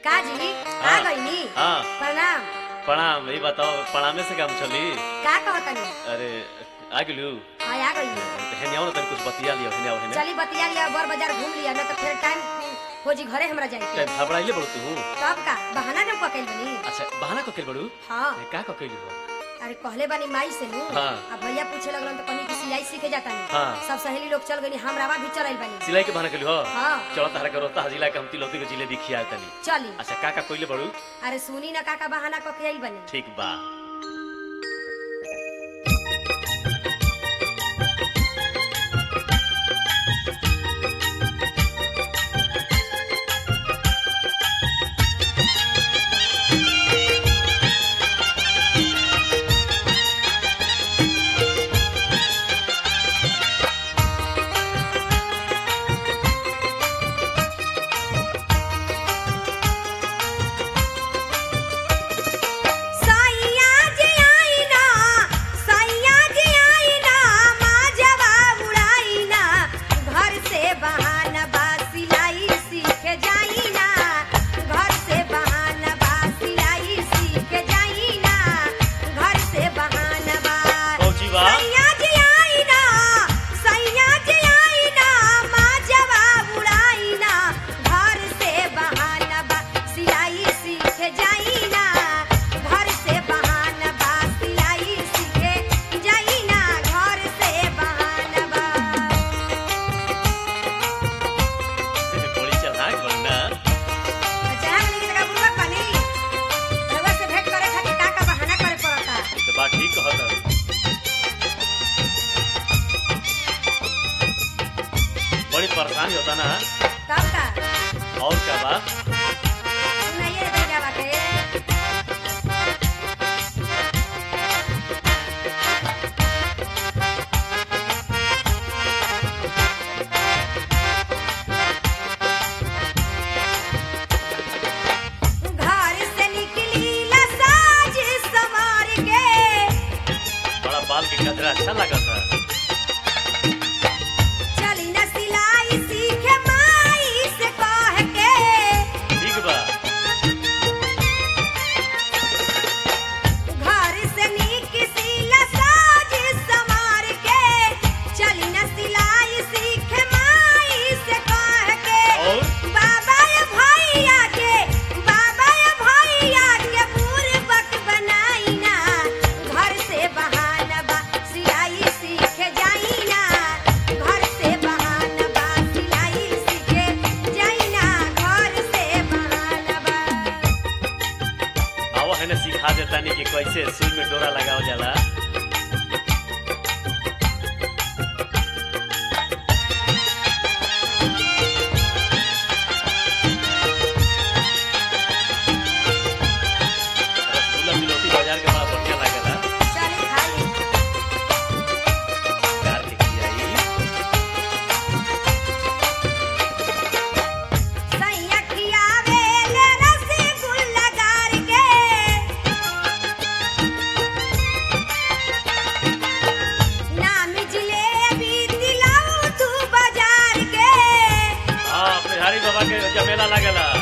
काजी आ हाँ। गईनी हाँ प्रणाम प्रणाम ये बताओ प्रणामे से काम चली का कहतनी अरे आ गेलू हाँ आ गईनी हेने आओ ना तनी कुछ बतिया लियो हेने आओ हेने चली बतिया लिया बर बाजार घूम लिया न तो फिर टाइम हो जी घरे हमरा जाए टाइम घबराइले बड़ू तू तब का बहाना न पकड़ बनी अच्छा बहाना ककेल बड़ू हाँ ए, का ककेल हो अरे कहले बानी माई से नु हाँ। अब भैया पूछे लगलन तो कहीं की सिलाई सीखे जाता नहीं हाँ। सब सहेली लोग चल गई हम रावा भी चल बानी सिलाई के बहाना कइलू हो हाँ चलो तारा करो ता जिला के हम तिलौती के जिलेबी खिया तनी चली अच्छा का का कइले बड़ू अरे सुनी न काका बहाना कके आइल बनी ठीक बा सैया जी आई ना सैया जी आई ना माँ जवाब उड़ाई ना घर से बहाना बा सिलाई सीख जाई ना घर से बहाना बा सिलाई सीख जाई ना घर से बहाना बा पहुंची बा सैया जी आई ना सैया जी आई ना माँ जवाब उड़ाई ना घर से बहाना बा सिलाई सीख जाई ना घर से बहाना बा सिलाई सीखे जाई ना घर से बहाना बा बड़ी चलाक बनना अच्छा हमनी के जगह बुलवा पानी रउआ से भेंट करे खातिर का का बहाना करे पड़ता तो बात ठीक कहत है बड़ी परेशानी होता ना तब का और क्या बा सुनाइए रे भैया बाटे घर से निकली लसाज संवार के बड़ा बाल के कचरा अच्छा लगा था चली न सिलाई सीखे माई से कह के ठीक बा घर से निकसी लसाज संवार के चली न सिलाई सीखे माई से कह के और बाबा ये भैया के बाबा ये भैया के बुरबक बनाई ना घर से बहाना बा सिलाई सीखे जाई ना घर से बहाना बा सिलाई सीखे जाई ना घर से बहाना बा आओ है ना सिखा देता नहीं कि कैसे सुई में डोरा लगाओ जाला रसगुल्ला तिलौती बाजार के बड़ा बढ़िया लागेला चली खाली कार के खियाई सैया खियावे ले रसगुल्ला गार के नाम जिलेबी दिलाऊ तू बाजार के हाँ बिहारी बाबा के जमेला लागेला